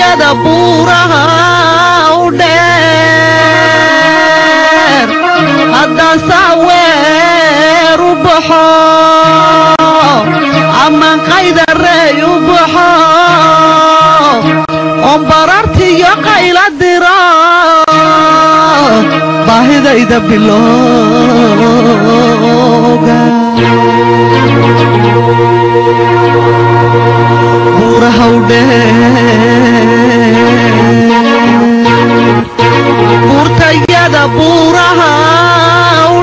buurtayada buuraha u dheer haddaan saaweer u baxo amaan qaydareey u baxo oon barartiyo qayla diro baahidayda bilooga buuraha u dheer buurtayada buuraha u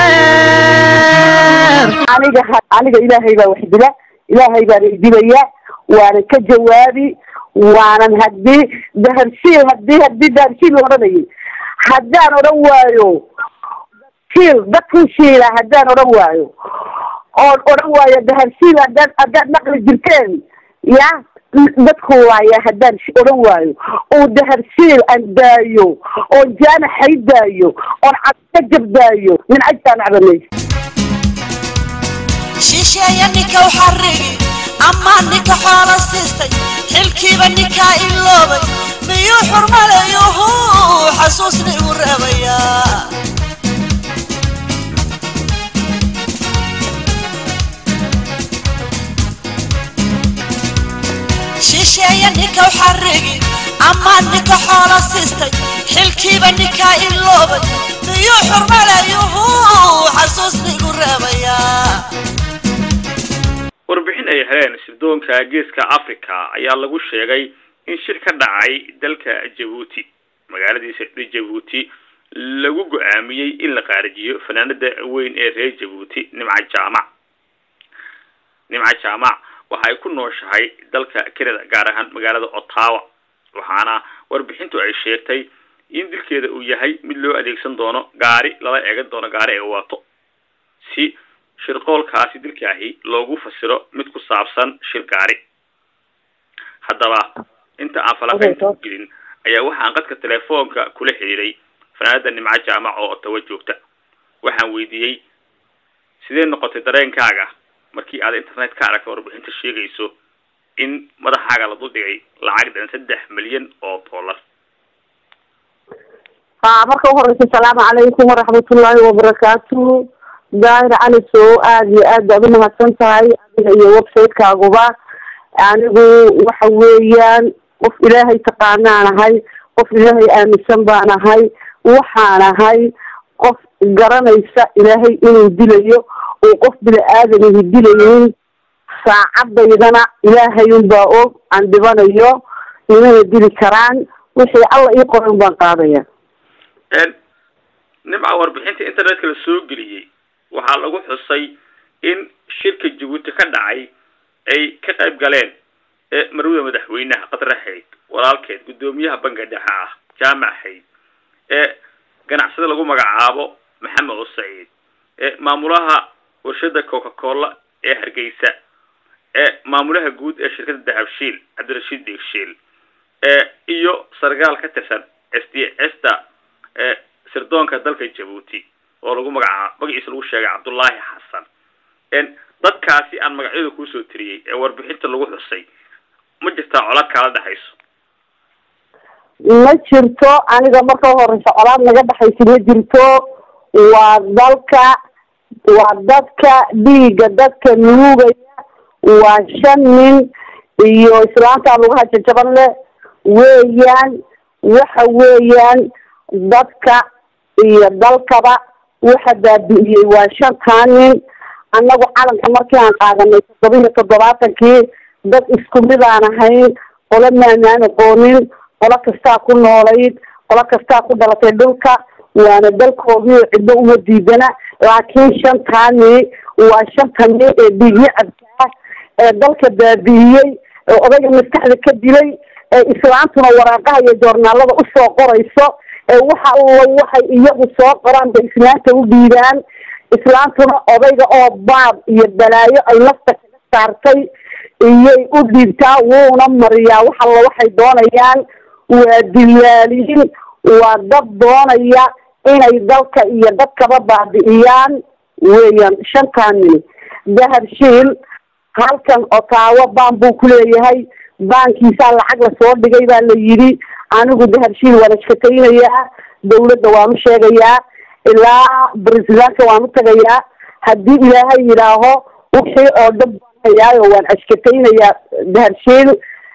dheer aniga aniga ilaahay baa wax dila ilaahay baana idilaya waanan ka jawaabi waanan hadii daharshiil hadii hadii daharshiil la odhanayay haddaan odhan waayo shiil dadkii shiila haddaan odhan waayo oon odhan waayo daharshiil haddaad haddaad naqli jirteen ya dadku waaya haddaan odhan waayo oo daharshiil aan daayo oon jaanaxay daayo oon cadka jabdaayo min cajtaan cabanay shisheeya ninka u xarigi amaa ninka xoola siistay xilkiiba ninkaa iloobay miyuu xurmalayuhu xasuusni igu reebayaa shisheeya ninka u xarigi amaa ninka xoola siistay xilkiiba ninkaa iloobay miyuu xurmalayuhu xasuusni igu reebayaa warbixin ay heleen sirdoonka geeska africa ayaa lagu sheegay in shir ka dhacay dalka jabuuti magaaladiisa jabuuti lagu go-aamiyey in la qaarijiyo fanaanada weyn ee reer jabuuti nimca jaamac nimca jaamac waxa ay ku nooshahay dalka canada gaar ahaan magaalada ottawa waxaana warbixintu ay sheegtay in dilkeeda uu yahay mid loo adeegsan doono gaari lala eegan doono gaari ay wato si shirqoolkaasi dilkaahi loogu fasiro mid ku saabsan shir gaari haddaba inta aan falaqaynta ku gelin ayaa waxaan qadka telefoonka kula xiriiray fanaanada nimco jaamac oo ottawa joogta waxaan weydiiyey sidee noqotay dareenkaaga markii aad internet ka aragta warbixinta sheegayso in madaxaaga la duldhigay lacag dhan saddex milyan oo dollar ha marka uhoreysa asalaamu calaykum waraxmatullaahi wabarakaatu daahir cali soo aada iyo aad baad umahadsan tahay adiga iyo website-kaaguba anigu waxa weeyaan qof ilaahay taqaanaan ahay qof ilaahay aaminsan baan ahay waxaan ahay qof garanaysa ilaahay inuu dilayo oo qof bini aadamihi dilaynin saacadaydana ilaahay unbaa og aan dhibanayo imana dili karaan wixii alla ii qoran baan qaadaya nimca warbixinta internetka la soo geliyey waxaa lagu xusay in shirka jabuuti ka dhacay ay ka qayb galeen marwada madaxweynaha qadra hayd walaalkeed guddoomiyaha banka dhexe ah jaamac hayd ee ganacsada lagu magacaabo maxamed oo saciid ee maamulaha warshada coca cola ee hargeysa ee maamulaha guud ee shirkada dahabshiil cabdirashiid deegshiil ee iyo sargaal ka tirsan s d sta ee sirdoonka dalka jabuuti oo lagu magacaabo magaciisa lagu sheegay cabdullaahi xasan dadkaasi aan magacyada kuusoo tiriyey ee warbixinta lagu xusay ma jirtaa colaad kaala dhexayso ma jirto aniga marka horeysa colaad naga dhexaysa ma jirto waa dalka waa dadka dhiiga dadka nuugaya waa shan nin iyo islaanta lugaha jajaban leh weeyaan waxa weeyaan dadka iyo dalkaba waxa baabi'iyey waa shantaa nin annagu calanka markii aan qaadanay toddoba iyo toddobaatankii dad isku mid aan ahayn qolo maanaan aqoonin qolo kastaa ku noolayd qolo kastaa ku dhalatay dhulka waana dalkoodii oo ciddo uma diidana laakiin shantaani waa shanta nin ee dhiigyacabka ah ee dalka baabi'iyey ee odayga maskaxda ka dilay ee islaantuna waraaqaha iyo joornaalada usoo qorayso ee waxa alla waxay iyagu soo qoraan bay islaanta u dhiibaan islaantuna odayga oo baab iyo balaayo ay nafta kaga saartay iyay u dhiibtaa wuuna mariyaa wax alla waxay doonayaan waa dilaaliin waa dad doonaya inay dalka iyo dadkaba baabi'iyaan weeyaan shantaa nin dahabshiil halkan otaawo baan buu ku leeyahay baankiisaa lacag lasoo dhigay baa la yidhi anigu dahabshiil waan ashkataynayaa dawladda waan u sheegayaa ilaa bresidentka waan u tagayaa haddii ilaahay yidhaaho wixii oo dhan baan hayaayo waan ashkataynayaa dahabshiil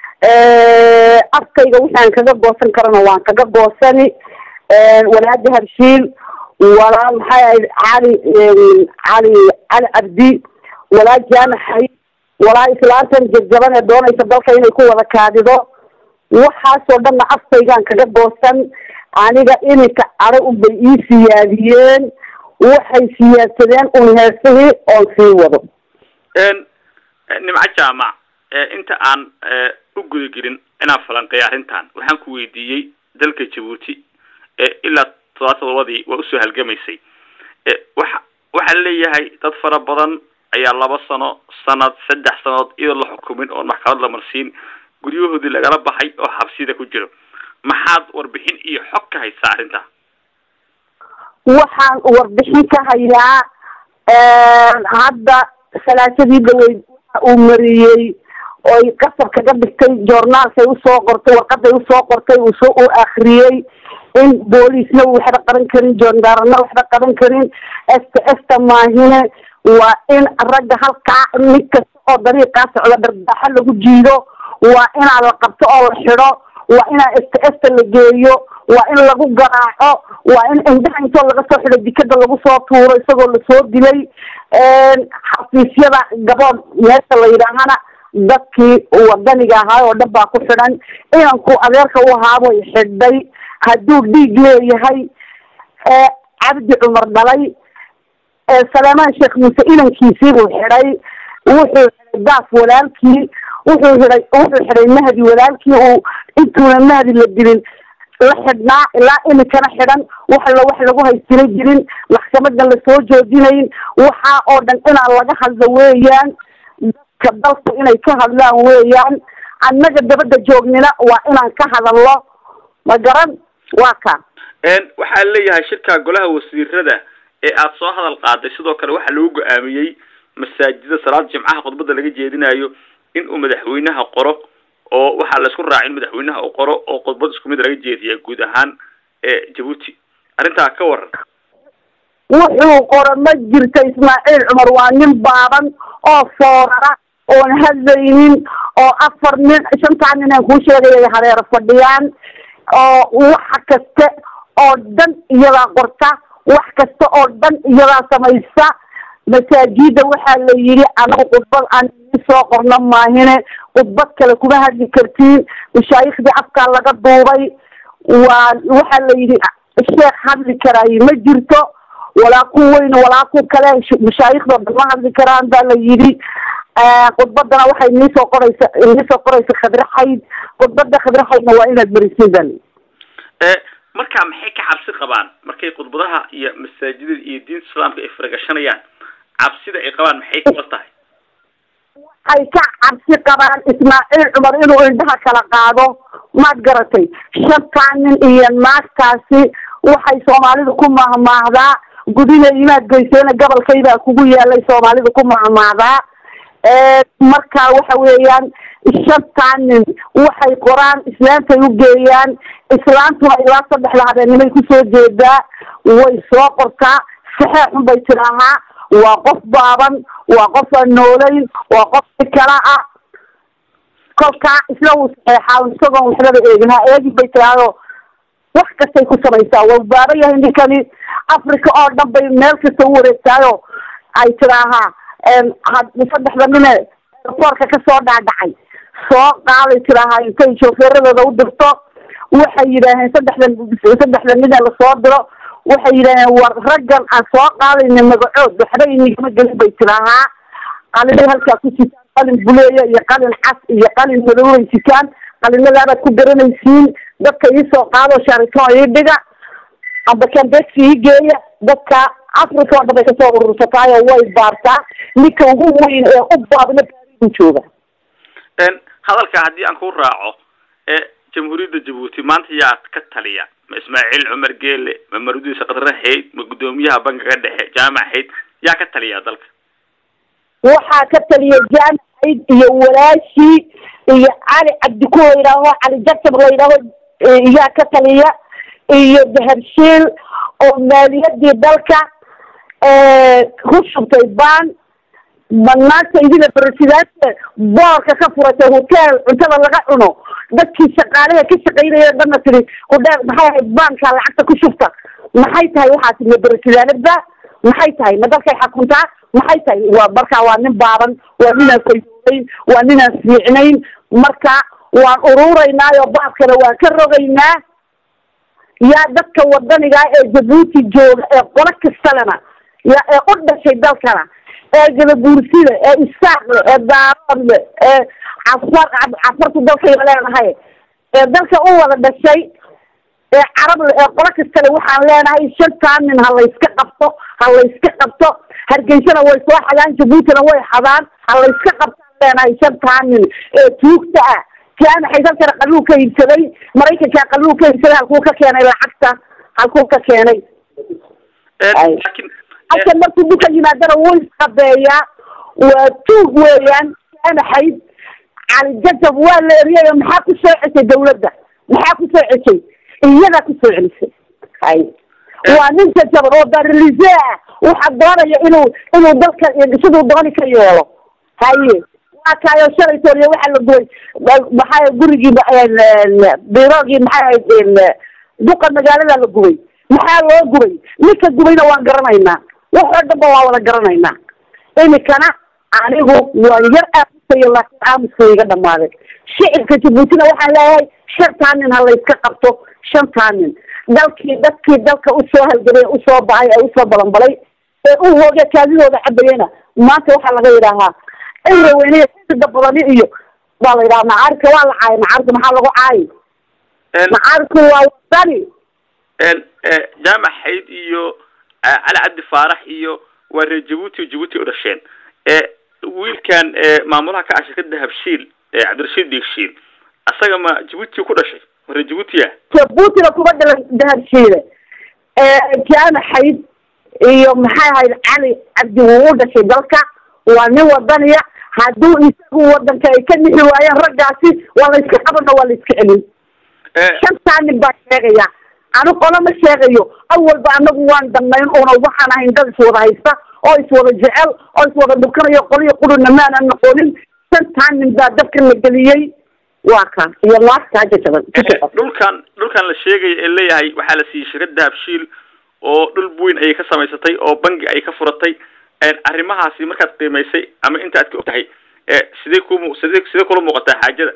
afkayga wixii aan kaga goosan karana waan kaga goosani walaa dahabshiil walaa maxay ahayd cali cali cali cabdi walaa jaamaxay walaa islaantan jabjaban ee doonaysa dalka inay ku wada kaadido waxaasoo dhanna afkaygaan kaga goosan aniga iminka cadho unbay ii siyaadiyeen waxay siyaadsadeen un heesihii oon sii wado nimco jaamac inta aan u guda gelin inaan falanqeeyo arrintan waxaan ku weydiiyey dalka jabuuti ilaa todobaatan todobadii waa usoo halgamaysay waxa waxaa leeyahay dad fara badan ayaa laba sano sanad saddex sanood iyadoo la xukumin oon maxkamad la marsiin guryahoodii lagala baxay oo xabsida ku jiro maxaad warbixin iyo xog ka haysaa arrinta waxaan warbixin ka hayaa hadda salaasadii dhaweyd waxa uu mariyey oy qasab kaga dhigtay joornaalkay usoo qortay warqaday usoo qortay uusoo u akriyey in booliisna waxba qaban karin joondaarana waxba qaban karin esta esta maahine waa in ragga halkaa mid kasta oo dariiqaa socda dharbaaxo lagu jiido waa inaa la qabto oo la xidho waa inaa esta esta la geeyo waa in lagu garaaco waa in indhaha intoo laga soo xidho jikada lagu soo tuuro isagoo lasoo dilay xafiisyada gabood meesha la yidhaahana dadkii wadaniga ahaa oo dhan baa ku xidhan inanku adeerka u ahaaboy xidhay hadduu dhiig leeyahay cabdi cumar dhalay saleemaan sheekh muuse inankiisii buu xidhay wuxuu xidhay daaf walaalkii wuxuu xidhay wuxuu xidhay mahdi walaalkii uu intuuna mahdi la dilin la xidhnaa ilaa imikana xidhan wax la wax lagu haystina jirin maxkamadan lasoo joojinayn waxaa oo dhan inaan laga hadlo weeyaan dadka dalku inay ka hadlaan weeyaan annaga dabadda joognina waa inaan ka hadalno ma garan waa ka waxaa leeyahay shirka golaha wasiirada ee aada soo hadal qaaday sidoo kale waxaa lagu go-aamiyey masaajida salaada jimcaha khudbada laga jeedinayo in uu madaxweynaha qoro oo waxaa la isku raacay in madaxweynaha uu qoro oo khudbad isku mid laga jeediya guud ahaan ee jabuuti arrintaa ka waran wuxuu qoro ma jirto ismaaciil cumar waa nin baaban oo foorara oon hadlaynin oo afar nin shantaa nin aan kuu sheegaya hareero fadhiyaan oo waxa kaste oo dhan iyadaa qorta wax kasta oo dhan iyadaa samaysa masaajida waxaa la yidhi anagu khudbad aan soo qorno maahine khudbad kale kuma hadli kartiin mashaayiikhdii afkaa laga duubay waa waxaa la yidhi sheekh hadli karaaye ma jirto walaa ku weyn walaa ku kale mashaayikhdo dhan ma hadli karaan baa la yidhi khudbadana waxay niisoo qoraysa niisoo qoraysa khadraxayd khudbada khadraxaydna waa inaad marisiin baa layidhi marka maxay ka cabsi qabaan markay khudbadaha iyo masaajidada iyo diinta islaamka ay faragashanayaan cabsida ay qabaan maxay kula tahay waxay ka cabsi qabaan ismaaciil cumar inuu indhaha kala qaado maad garatay shantaa nin iyo naagtaasi waxay soomaalidu ku mahmaahdaa gudina imaad geyseena gobolkaybaa kugu yaalay soomaalidu ku mahmaahdaa marka waxa weeyaan shantaa nin waxay qoraan islaantay u geeyaan islaantuna ilaa saddexda habeenimay kusoo jeedaa way soo qortaa saxeexun bay tidaahaa waa qof baaban waa qof aan noolayn waa qof si kala ah kolkaa isla uu saxeexaa isagoon waxbaba eegin ha eegin bay tidhaahdo wax kastay ku samaysaa waa baaba yahay ninkani africa oo dhan bay meel kasta u wareegtaayo ay tidaahaa saddexda nine airportka kasoo dhaadhacay soo qaaday tidaahaa intay shoofeeradooda u dirto waxay yidhaaheen saddexdan saddexda nine lasoo diro waxay yidhaaheen war raggan aan soo qaadayna magacood waxba inigama gelin bay tidaahaa qalinay halkaa ku sitaan qalin buleeya iyo qalin cas iyo qalin madow bay sitaan qalinadaabaad ku garanaysiin dadka iisoo qaado sharito ii dhiga amba kambeksi ii geeya dadka africa oo dhan bay kasoo urursataayo way baartaa ninka ugu weyn ee u baabna baarigu jooga hadalka haddii aan ku raaco ee jamhuuriyadda jabuuti maanta yaa ka taliya ma ismaaciil cumar geele ma marudiisa qadraxayd ma guddoomiyaha bankiga dhexe jaamacayd yaa ka taliya dalka waxaa ka taliya jaamacayd iyo walaashii iyo cali cabdi ku la yidhaaho cali jacab la yidhaaho iyaa ka taliya iyo dahabshiil oo maaliyadii dalka ku shubtay baan banaanta idina barasidaadka boorka ka furatay hotel cuntada laga cuno dadkii shaqaalaha ka shaqaynaya dhanna tiri hudheel maxay ahayd baanka lacagta ku shubta maxay tahay waxaas ma barasidaanadba maxay tahay ma dalkay xakuntaa maxay tahay waa marka waa nin baaban waa ninaan fayoonayn waa ninaan fiicnayn marka waan ururaynaayo baabkana waan ka rogaynaa yaa dadka wadaniga ee jabuuti jooga ee qolo kastalena ya ee u dhashay dalkana ee gadabuursida ee isaaqle ee daaroodle ee cafar cafartu dalkayba leenahay ee dalka u wada dhashay ee carable ee qolo kastale waxaan leenahay shantaa nin ha layska qabto ha layska qabto hargeysana way soo xadaan jabuutina way xadaan ha layska qabtaan leenahay shantaa nin ee tuugta ah jaamaxay dalkana qaluu ka iibsaday maraykankaa qaluu ka iibsaday halkuu ka keenay lacagta halkuu ka keenay laakiin halkan markuu duka yimaadana wuu isqabeeyaa waa tuug weeyaan jaamaxayd cali jajab waa la eriyay maxaa ku soo ceshay dawladda maxaa ku soo ceshay iyadaa ku soo celisay hay waa nin jajaban oo barlise ah waxaa doonaya inuu inuu dalka siduu dooni ka yeelo haye waa kaayo shalay tooriya waxaa la gubay maxaa gurigii biroogii maxay ahayd duqa magaalada la gubay maxaa loo gubay ninka gubayna waan garanaynaa wax oo dhan ba waa wada garanaynaa imikana anigu waan yar aamusayo laakiin aamuska iga dhamaaday shicibka jabuutina waxaan leeyahay shantaa nin ha layska qabto shantaa nin dalkii dadkii dalka usoo halgamay usoo baxay ee usoo balanbalay ee u hooge kaadidooda cabayena maanta waxaa laga yidhaahaa cimri weyne sida badani iyo waa la yidhaha macaarika waa la caayay macaarika maxaa lagu caayi macaarinku waa wadani jaamac xayd iyo cali cabdi faarax iyo waa reer jabuuti o jabuuti u dhasheen wiilkan maamulaha ka ah shirkada habshiil cabdirashiid diigshiil asaga ma jabuuti ku dhashay ma reer jabuutiya jabuutina kuma dhalan dahabshiile jaamaxayd iyo maxay ahayd cali cabdi wuu u dhashay dalka waa nin wadaniya hadduu isagu wadanka ay ka nixi waayeen raggaasi waa la iska qabana waa la iska celin shantaa nin baa sheegaya anu qolo ma sheegayo awalba anagu waan danayn una waxaan ahayn dad iswada haysta oo iswada jecel oo iswada dhukanayo qoliyo qurina maanan noqonin shantaa nin baa dabka la geliyey waa ka iyo naagtaa jajaban dhulkan dhulkan la sheegaya ee leeyahay waxaa la siiyey shirkada habshiil oo dhul weyn ayay ka samaysatay oo bangi ay ka furatay arrimahaasi markaad qiimaysay ama inta aad ka og tahay sidee ku sidee sidee kula muuqataa xaajada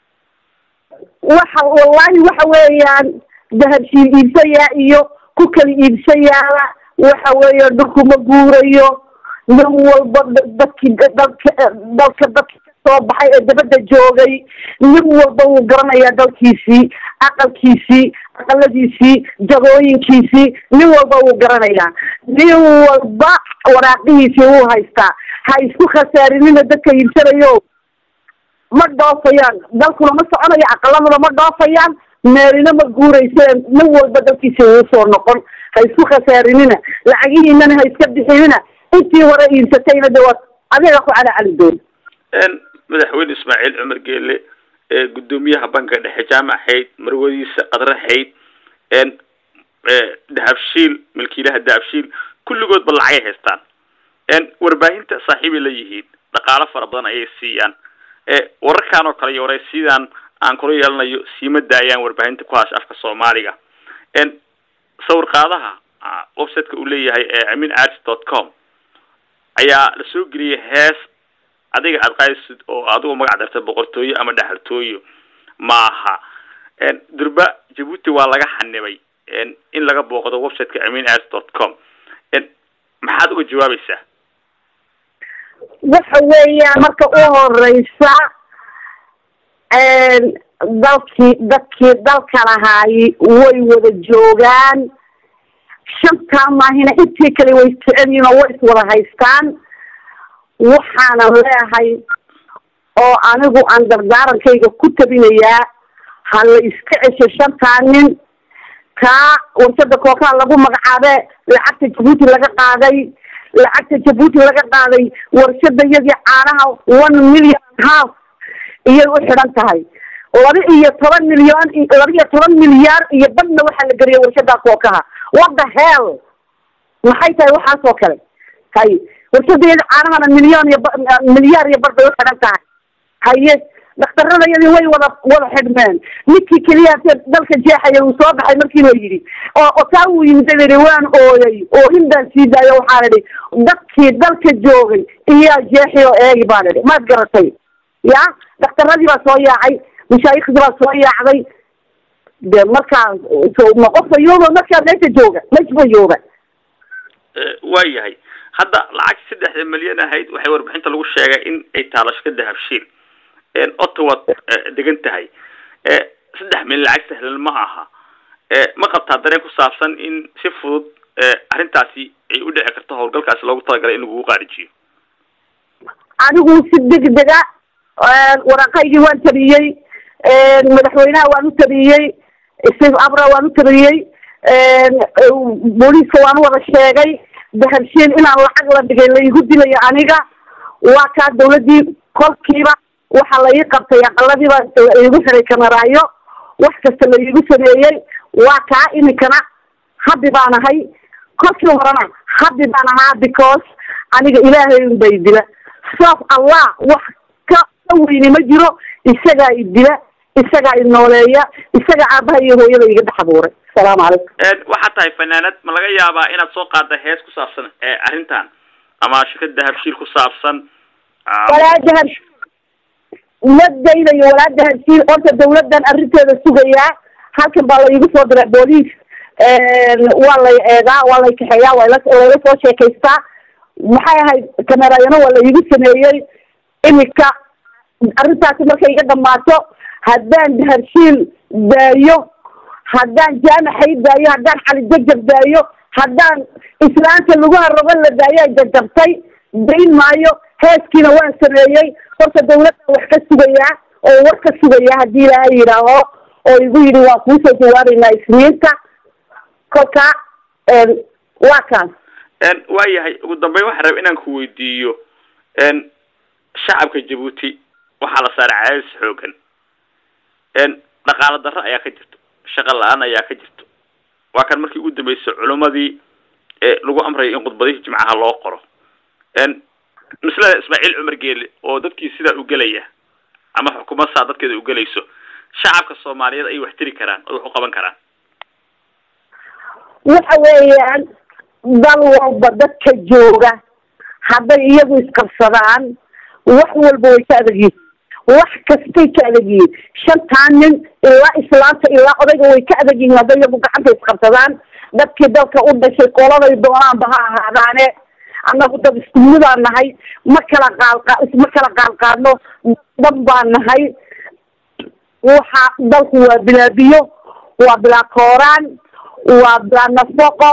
waxa wallahi waxa weeyaan dahabshiil iibsayaa iyo ku kala iibsayaala waxa weeye dhulku ma guurayo nin walba dadki dalka dalka dadki kasoo baxay ee dabadda joogay nin walba wuu garanayaa dalkiisii aqalkiisii aqaladiisii jagooyinkiisii nin walba wuu garanayaa nin walba waraaqihiisii wuu haystaa ha isku khasaarinina dadka iibsanayo ma dhoofayaan dalkuna ma soconayo aqaladuna ma dhoofayaan meelina ma guuraysa nin walba dalkiisa wuu soo noqon ha isku khasaarinina lacagihiinana ha iska bixinina intii hore iibsatayna de waa adiga ku cala cali doon madaxweyne ismaaciil cumar geele gudoomiyaha banka dhexe jaamac xayd marwadiisa qadre xayd dahabshiil milkiilaha dahabshiil kulligoodba lacagay haystaan warbaahinta saaxiibay la yihiin dhaqaalo fara badan ayay siiyaan wararkan oo kale iyo waraysiyadan aan kula yeelanayo siima daayaan warbaahinta ku haasha afka soomaaliga sawir qaadaha websiteka uu leeyahay amin arts dot com ayaa la soo geliyay hees adiga aad qaadisid oo adigu magac dartay boqortooyo ama dhaxaltooyo maaha durba jabuuti waa laga xanibay in laga booqdo websiteka amin arts dot com maxaad uga jawaabaysaa waxa weeyaan marka u horeysa dalkii dadkii dalka lahaayi way wada joogaan shantaa maahina intii kale way jecelyihin oo way iswada haystaan waxaanan leehay oo anigu aan dardaarankayga ku tabinayaa ha la iska cesho shantaa nin kaa warshada kookaha lagu magacaabe lacagta jabuuti laga qaaday lacagta jabuuti laga qaaday warshada iyadii caanaha one million half iyay u xidhan tahay laba iyo toban milyan laba iyo toban milyaar iyo badna waxaa la geliyay warshada kookaha what the hell maxay tahay waxaas oo kale hay warshadeeda caanahana milyan iyo ba- milyaar iyo bar bay u xidhan tahay haye dhakhtaradayadii way wada wada xidhmeen ninkii keliya se dalka jeexaya uu soo baxay markii la yidhi oo oo taa uu yimid la yidhi waan ooyay oo hindaan sii daayo waxaa idhi dadkii dalka joogay iyaa jeexi oo eegi baan idhi maad garatay ya dhakhtaradii baa soo yaacay mashaayikhdi baa soo yaacday de markaa so ma qof ayooba markaa meesha jooga meesha jooga waa yahay hadda lacagtii saddexda milyan ahayd waxay warbixinta lagu sheegay in ay taalo shirkada habshiil ottawa degan tahay saddex milyan lacag sahlan ma aha ma qabtaa dareen ku saabsan in si fudud arrintaasi ay u dhici karto howlgalkaasi loogu talagalay in lagugu qaarijiyo anigu si degdega waraqaygii waan tabiyey madaxweynaha waan u tabiyey steve abra waan u tabiyey booliiska waan u wada sheegay dahabshiil inaan lacag la dhigay laigu dilayo aniga waa kaa dawladii kolkiiba waxa la ii qabtay aqaladiiba igu xiray kamaraayo wax kasta la iigu sameeyey waa kaa iminkana habi baan ahay kolkii horena habi baan ahaa because aniga ilaahay un bay dila soof allah wax ka ka weyni ma jiro isagaa i dila isagaa i nooleeya isagaa aabaha iyo hooyada iga dhex abuuray asalaamu calaykum waxaa tahay fanaanad ma laga yaabaa inaad soo qaada hees ku saabsan arrintan ama shirkada habshiil ku saabsan walaa dahabshiil ma daynayo walaa dahabshiil horta dawladan arrinteeda sugayaa halkan baa la iigu soo diray booliis waa lay eegaa waa lay kaxeeyaa waa la layla soo sheekaystaa maxay ahayd kamerayano waa la iigu sameeyey iminka arrintaasi markay iga dhamaato haddaan dahabshiil daayo haddaan jaamaxay daayo haddaan xali jajab daayo haddaan islaanta lagu harogan la daayo ay jajabtay dayn maayo heeskiina waan sameeyey horta dawladda wax ka sugayaa oo war ka sugayaa haddii ilaahay yidhaaho oo igu yidhi waa kuusoo jawaabeynaa isniinta kolka waa kaas waa yahay ugu dambeyn waxaan raba inaan ku weydiiyo shacabka jabuuti waxaa la saaray cadaadis xoogan dhaqaalo darro ayaa ka jirto shaqo la-aan ayaa ka jirto waa kan markii ugu dambeysay culimadii lagu amrayo in khudbadihii jimcaha loo qoro maslada ismaaciil cumar geele oo dadkii sidaa u gelaya ama xukuumad saa dadkeeda u gelayso shacabka soomaaliyeed ay wax tiri karaan oo wax u qaban karaan waxa weeyaan dal walba dadka jooga hadday iyagu isqabsadaan wax walba way ka adag yihiin wax kastay ka adag yihiin shantaa nin ilaa islaanta ilaa odayga way ka adag yihiin hadday iyagu gacanta isqabsadaan dadkii dalka u dhashay qoladay doonaanba ha ahaadaane annagu dad isku midaan nahay ma kala qaadqa ma kala qaadqaadno dhan baan nahay waxa dalku waa bilaa biyo waa bilaa kooraan waa bilaa nafaqo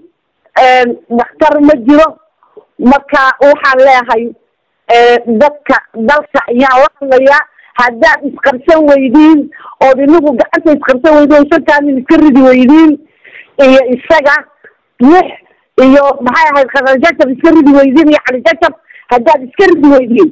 dhakhtar ma jiro marka waxaan leehay dadka dalka ayaan la hadlayaa haddaad isqabsan weydiin ood inagu gacanta isqabsan weydiin oo shantaa nin iska ridi weydiin iyo isaga lix iyo maxay ahayd khadajajab iska ridi weydiin iyo calijajab haddaad iska ridi weydiin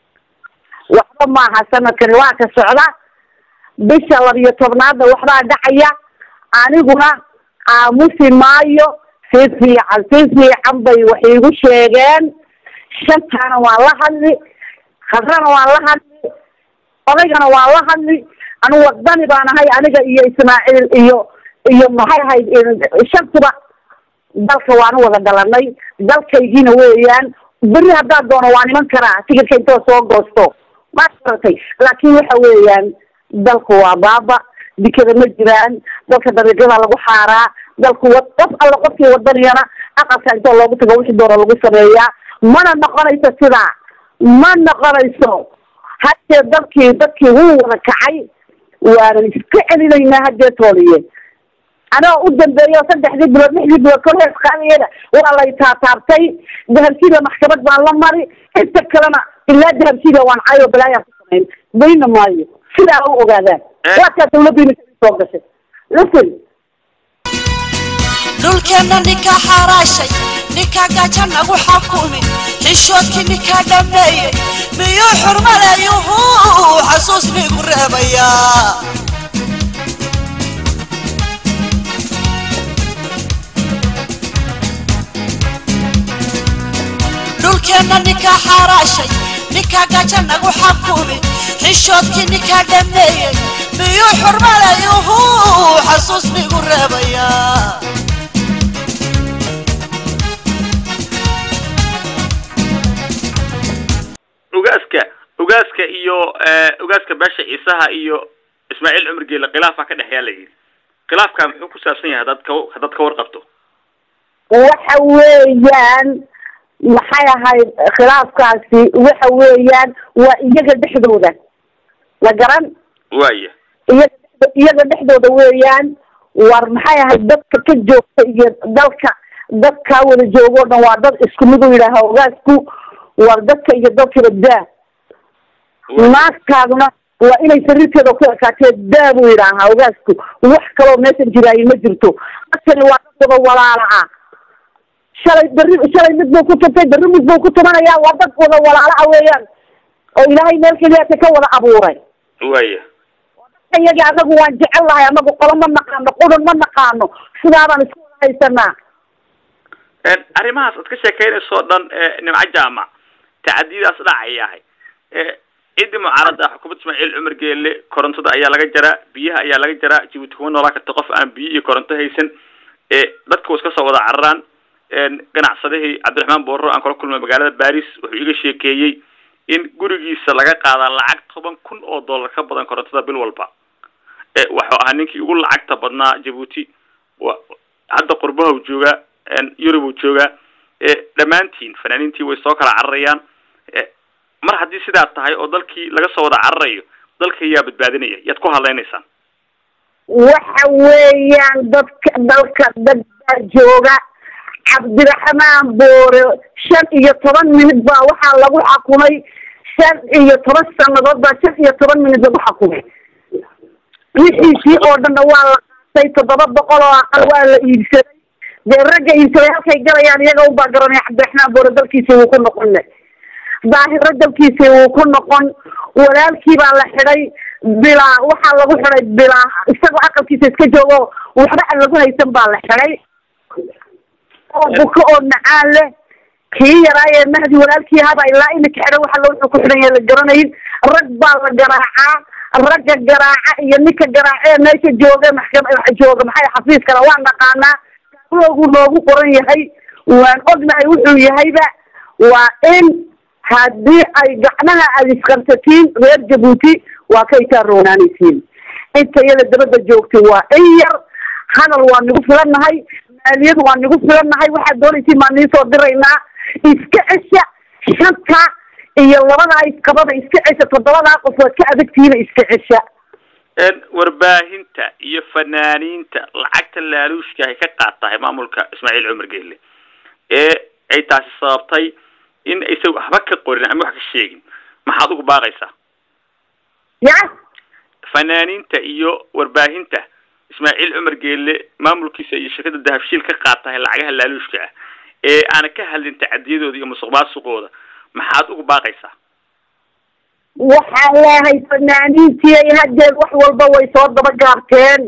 waxba maaha sanadkani waa ka socda bisha labiyo tobnaadna waxbaa dhacaya aniguna aamusi maayo si fiican si fiican bay wax iigu sheegeen shantaana waan la hadli khadrana waan la hadli odaygana waan la hadli anu wadani baan ahay aniga iyo ismaaciil iyo iyo maxay ahayd shantuba dalka waanu wada dhalanay dalkaygiina weeyaan beri haddaad doono waan iman karaa tigirka intoo soo goosto ma garatay laakin waxa weeyaan dalku waa baaba dikada ma jiraan dalka dariiqyada lagu xaaraa dalku wa qof alla qofkii wadaniyana aqalka intoo loogu tago wixii doona lagu sameeyaa mana noqonayso sidaa ma noqonayso haddee dalkii dadkii wuu wada kacay waanan iska celinaynaa haddee tooliye anoo u dambeeyo saddexdii bilood lixdii bilood kor hees qaadayada waa lay taataabtay dahabshiida maxkamad baan la mari inta kalena ilaa dahabshiida waan cayo balaayaan ku samayn bayna maayo sidaa u ogaadaan waa kaa dawladdu imika soo gashay listen dhulkeenna ninkaa xaaraashay ninkaa gaaja nagu xakumi xishoodkii ninkaa dhammeeyey miyuu xurmalayuhu xasuus nigu reebayaa dhulkeenna ninkaa xaaraashay ninkaa gaaja nagu xakumi xishoodkii ninkaa dhammeeyey miyuu xurmalayuhu xasuus nigu reebayaa ugaaska ugaaska iyo ugaaska beesha ciisaha iyo ismaaciil cumar geele khilaafaa ka dhexeeya la yidhi khilaafka muxuu ku saabsan yahay haddaad ka haddaad ka warqabto waxa weeyaan maxay ahayd khilaafkaasi waxa weeyaan waa iyaga dhexdooda la garan waaya iyaga iyaga dhexdooda weeyaan war maxay ahayd dadka ka joogta iyo dalka dadkaa wada joogo o dhan waa dad isku mid u yidhaaha ogaasku war dadka iyo dalkaba daa naagtaaduna waa inay sariirteeda ku ekaatee daa buu yidhaahaa ogaasku wax kaloo meeshan jiraayo ma jirto dadkani waa dad wada walaala ah shalay berri shalay mid buu ku tuntay berri mid buu ku tumanayaa waa dad wada walaala ah weeyaan oo ilaahay meel keliyaata ka wada abuuray waaya iyagi anagu waan jecel lahay anagu qolo ma naqaano qudun ma naqaano sidaabaan isku wada haysanaa arrimahaas aad ka sheekeynayso o dhan nimco jaamac tacadiyadaas dhacayahay ciddii mucaarada ah xukuumadda ismaaciil cumar geelle korontada ayaa laga jaraa biyaha ayaa laga jaraa jabuuti kuma noolaa karta qof aan biyo iyo koronto haysan dadka wa iska soo wada cararaan ganacsadihii cabdiraxmaan boorro aan kala kulmay magaalada baris wuxuu iga sheekeeyey in gurigiisa laga qaadaa lacag toban kun oo dollar ka badan korontada bil walba waxuu ahaa ninkii ugu lacagta badnaa jabuuti hadda qurbaha joogaa yurub uu joogaa dhammaantiin fanaaniintii way soo kala cararayaan mar haddii sidaa tahay oo dalkii laga soo wada cararayo dalka yaa badbaadinaya yaad ku hadlaynaysaan waxa weeyaan dadka dalka dad baa jooga cabdiraxmaan boore shan iyo toban minid baa waxaa lagu xakumay shan iyo toban sanadood baa shan iyo toban minid lagu xakumay wixiisii oo dhanna waa la qaatay toddoba boqol oo aqal waa la iibsaday dee ragga iibsaday halkay galayaan iyaga ubaa garanaya cabdiraxmaan boore dalkiisii wuu ku noqon daahiro dalkiisii wuu ku noqon walaalkii baa la xidhay bilaa waxaa lagu xidhay bilaa isagoo aqalkiisa iska joogo waxba aan lagu haysan baa la xidhay oo buko oo macaan leh kii yaraayee mahdi walaalkii ahaabaa ilaa imika xidhay waxa la wuxuu ku xidhan yahay la garanayn rag baa la garaacaa ragga garaaca iyo ninka garaacee meesha jooga maxkam jooga maxay xafiiskana waan naqaanaa loogu noogu qoran yahay waan ognahay wuxuu yahayba waa in haddii ay gacmaha aad isqabsatiin reer jabuuti waa kay kaa roonaanaysiin inta iyada dabadda joogtay waa in yar hadal waa nagu filannahay maaliyad waa nagu filannahay waxaad doonaysiin baan niisoo diraynaa iska cesha shanta iyo labadaa isqabada iska cesha toddobadaa qof waad ka adagtihiina iska cesha warbaahinta iyo fanaaniinta lacagta laaluushka ay ka qaatahay maamulka ismaaciil cumar geelle ee ay taasi sababtay in aysan waxba ka qorin ama wax ka sheegin maxaad ugu baaqaysaa ya fanaaniinta iyo warbaahinta ismaaciil cumar geelle maamulkiisa iyo shirkada dahabshiil ka qaatahay lacagaha laaluushka ah ee aana ka hadlin tacadiyadooda iyo musuq maasuqooda maxaad ugu baaqaysaa waxaan leehay fanaaniintii ay haddeed wax walba way soo dabagaabteen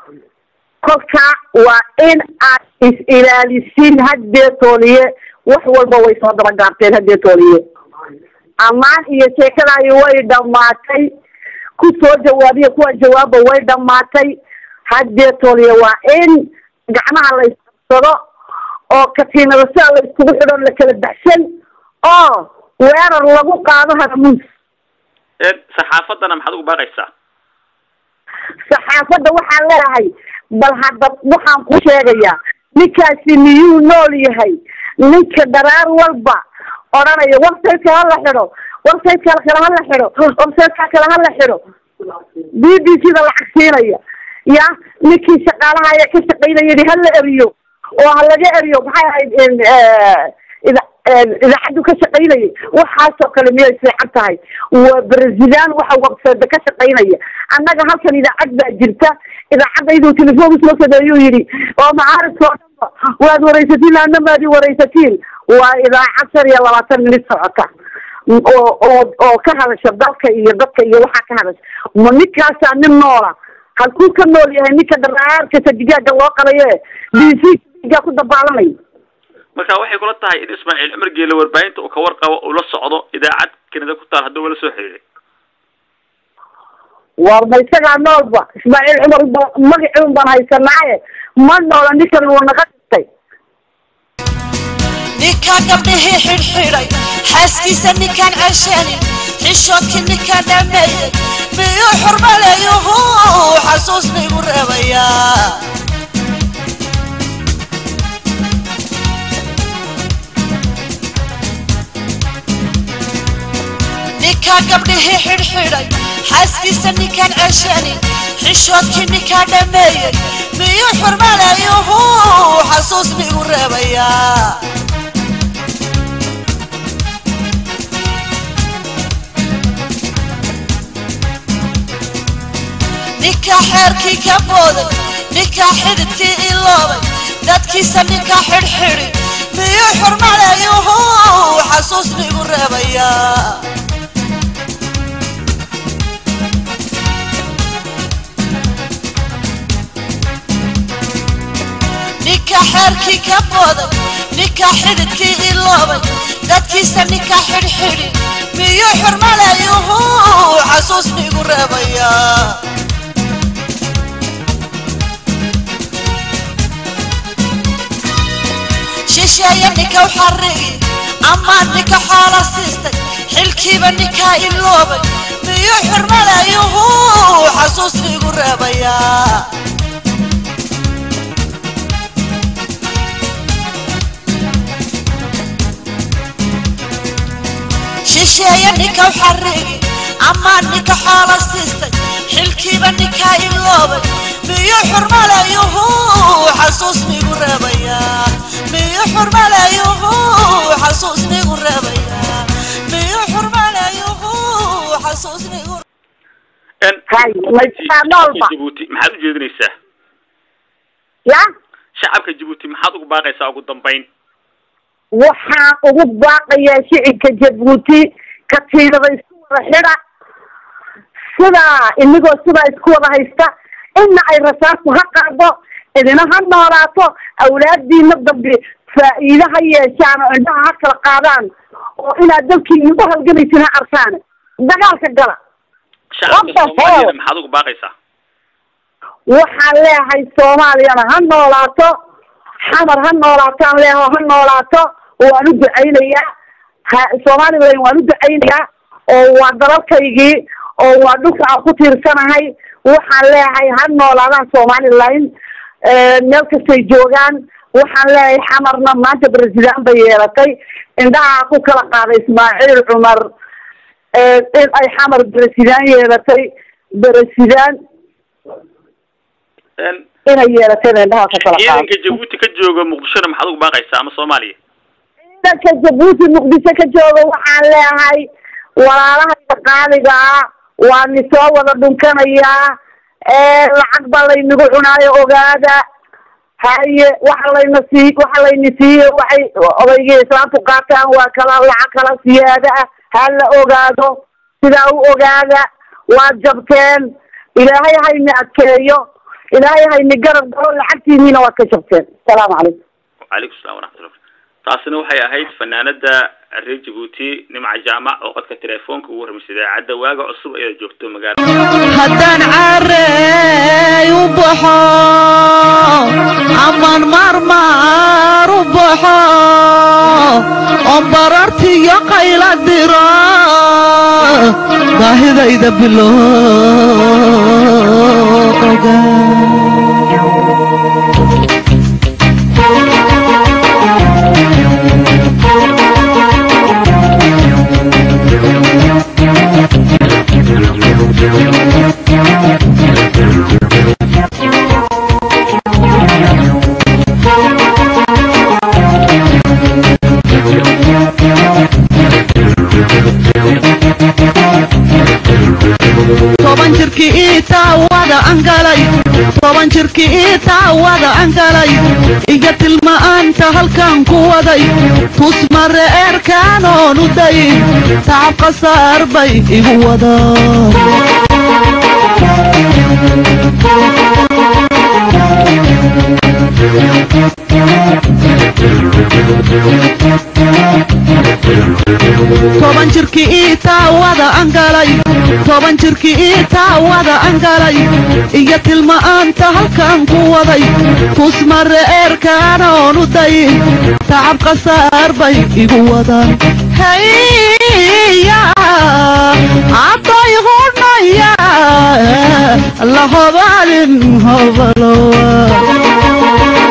kolka waa in aad is ilaalisin haddee tooliye wax walba way soo dabagaabteen haddee tooliye ammaan iyo sheekadaayo way dhamaatay ku soo jawaabiya kuwa jawaabba way dhamaatay haddee tooliye waa in gacmaha la isqabsado oo katiinada sidaa la iskugu xidho la kala baxsan oo weerar lagu qaado haramuus saxaafaddana maxaad ugu baaqaysaa saxaafadda waxaan leedahay bal hadda waxaan ku sheegayaa ninkaasi miyuu nool yahay ninka dharaar walba odhanaya websiteka hala xidho websiteka kale hala xidho websiteka kale hala xidho b b c da lacag siinaya ya ninkii shaqaalaha ayaa ka shaqaynaya yidhi hala eriyo oo ha laga eriyo maxay ahayd ida idaacaddu ka shaqaynayay waxaasoo kale miyay fiican tahay waa brazilian waxa website ka shaqaynaya annaga halkan idaacad baa jirta idaacadda iduu telefoon usoo sameeyuu yidhi oo macaaridka oo dhan waad waraysatiin adna maad i waraysatiin waa idaacad shan iyo labaatan minid socota oo oo oo ka hadasha dalka iyo dadka iyo waxaa ka hadasha ma ninkaasaa nin noola halkuu ka nool yahay ninka dharaarkasa digaaga loo qalaye d c digaa ku dabaalanay marka waxay kula tahay in ismaaciil cumar geele warbaahinta uu ka warqabo uu la socdo idaacad kanada ku taal hadduu wala soo xiriiray war ma isagaa noolba ismaaciil cumar ba magacii un baan haysanaaye ma noola ninkan wuu naga dhintay ninkaa gabdhihii xidhxidhay xaaskiisa ninkaan cesheenin xishoodkii ninkaan dhameeyey miyuu xurmaleeyuhu xasuusnigu reebayaa ninkaa gabdhihii xidhxidhay xaaskiisa ninkaan cesheenin xishoodkii ninkaan dhameeyey miyuu xurmaleeyuhu xasuusnigu reebayaa ninkaa xeerkii ka booday ninkaa xididkii iloobay dadkiisa ninkaa xidhxidhi miyuu xurmaleeyuhu xasuusnigu reebayaa ninkaa xeerkii ka booday ninkaa xididkii iloobay dadkiisa ninkaa xidhxidhi miyuu xurmaleeyuhu xasuusnigu reebayaa shisheeye ninka xarigi amaa ninka xoola siistay xilkiiba ninkaa iloobay miyuu xurmaleeyuhu xasuusnigu reebayaa shisheeye ninka xarigi amaa ninka xoola siistay xilkiiba ninkaa iloobay miyuu xurmaleeyuhu xasuusnigu reebayaa miyuu xurmaleeyuhu xasuusnigu reebayaa miyuu xurmaleeyuhu xasuusnigu Hay, ma jiraa noolba. jabuuti maxaad u jeedinaysaa ya shacabka jabuuti maxaad ugu baaqaysaa ugu dambayn waxaan ugu baaqayaa shicibka jabuuti katiinada isku wada xidha sidaa inagoo sidaa isku wada haysta inna ay rasaastu ha qaado idina ha noolaato awlaadiina dambe faa'iide ha yeeshaan oo indhaha ha kala qaadaan oo inaad dalkiina u halgamaysin ha arkaan dagaalka gala shacabka What the soomaaliyana hell? maxaad ugu baaqaysaa waxaan leeyahay soomaaliyana ha noolaato xamar ha noolaataan leeho ha noolaato waan u ducaynayaa ha somalilan waan u ducaynayaa oo waa dalalkaygii oo waa dhulka aan ku tiirsanahay waxaan leeyahay ha noolaadaan somalilan meel kastay joogaan waxaan leeyahay xamarna maanta president bay yeelatay indhaha ku kala qaaday ismaaciil cumar in ay xamar president yeelatay president Een, inay yeelateen indhaha ka kala qaado ciidanka jabuuti ka jooga muqdishona maxaad ugu baaqaysaa ama soomaaliya ciidanka jabuuti muqdisho ka jooga waxaan leeyahay walaalahayda qaaliga ah waa ni soo wada dhunkanayaa lacag baa laynagu cunaayo ogaada haye waxa layna sii waxa layna siiye waxay odaygii islaamtu qaataan waa kala lacag kala siyaada ah ha la ogaado sidaa u ogaada waad jabteen ilaahay hayna adkeeyo ilaahay hayna garab galo lacagtiiniina waad ka jabteen asalaamu calaykum wacalaykum salam waraxmatullah taasina waxay ahayd fanaanada reer jabuuti nimca jaamac oo qodka telefoonka ugu hormaysay idaacadda waaga cusub ayada joogto magaalada haddaan careey u baxo amaan maarmaar u baxo oo barartiyo qayla diro baahidayda bilooga toban jirkii ii taawada angalay toban jirkii ii taawada angalay iyo tilma'aanta halkan ku waday tusmare eerkaanoon u dayin tacab khasaar bay igu wadaan toban jirkii ii taawada angalay toban jirkii ii taawada angalay iyo tilma'aanta halkan ku waday tusmare eerkaanoon u dayin tacab khasaar bay igu wadaan haya cadday hudhaya la hobalin hobalowa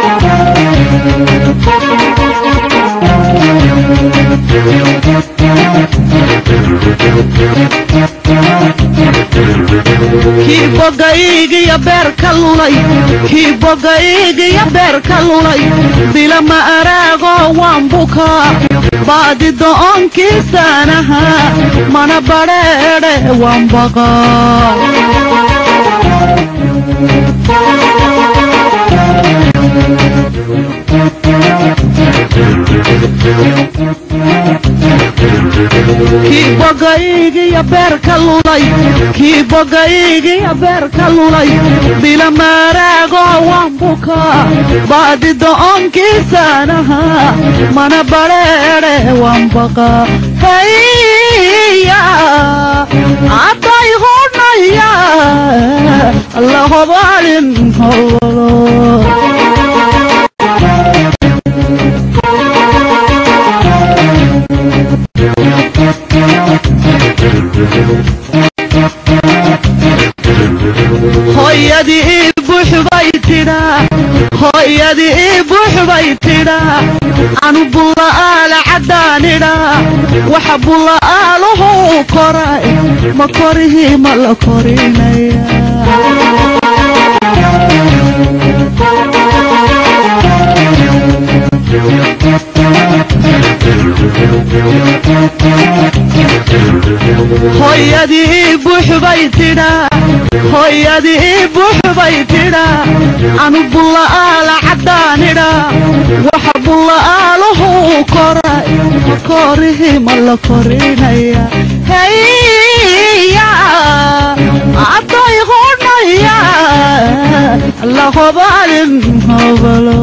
kii bogaygiyo beer ka lulay kii bogaygiyo beer ka lulay bilama araago waan bukaa baadi do'onkiisaanaha mana badheedhe waan baqaa kii bogaygiyo beer ka lulay kii bogaygiyo beer ka lulay bilamaraago waan bukaa baadi do'onkiisaanaha mana badheedhe waan baqaa haya cadday hudhaya la hobalin hobalo hooyadii ii buux bay tidhaa hooyadii ii buux bay tidhaa anu bulla'aala caddaanidhaa waxa bulla'aaluhu koray ma korihii ma la korinaya hooyadii ii buux bay tidhaa hooyadii ii buux bay tidhaa anu bulla'aala caddaanidhaa waxa bulla'aaluhu koray ma korihii ma la korinaya haya cadday hudhaya la hobalin hobalo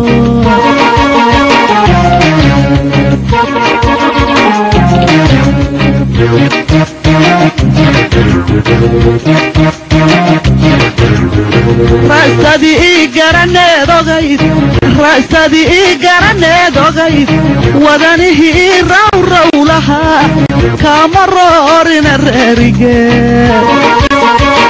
raasadii ii garaneed ogayd raasadii ii garaneed ogayd wadanihii ii rawraw lahaa kaama roorina reerigeed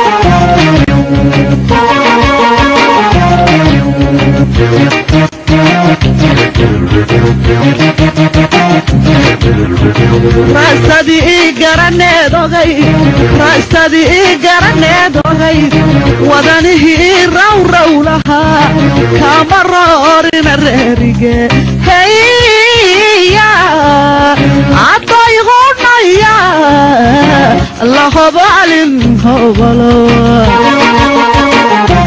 raasadii ii garaneed ogayd raasadii ii garaneed ogayd wadanihii ii rawraw lahaa kaama roorina reerige haya cadday hudhaya la hobalin hobalo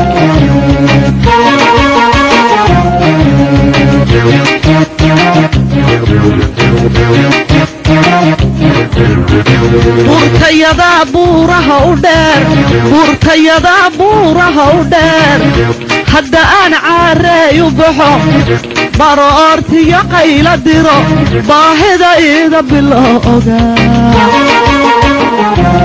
buurtayadaa buuraha u dheer buurtayadaa buuraha u dheer hadda aan caareey u baxo baro oortiyo qayla diro baahida iida bilo ogaa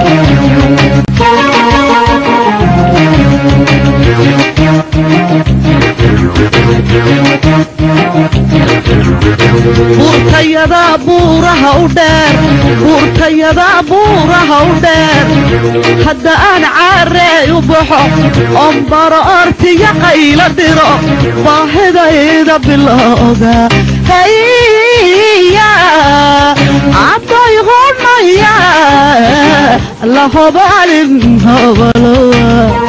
buurtayadaa buuraha u dheer buurtayadaa buuraha u dheer hadda aan caareey u baxo oon baro ortiyo qayla diro baahidayda bilowga haya cadday hudhaya la hobalin hobalowa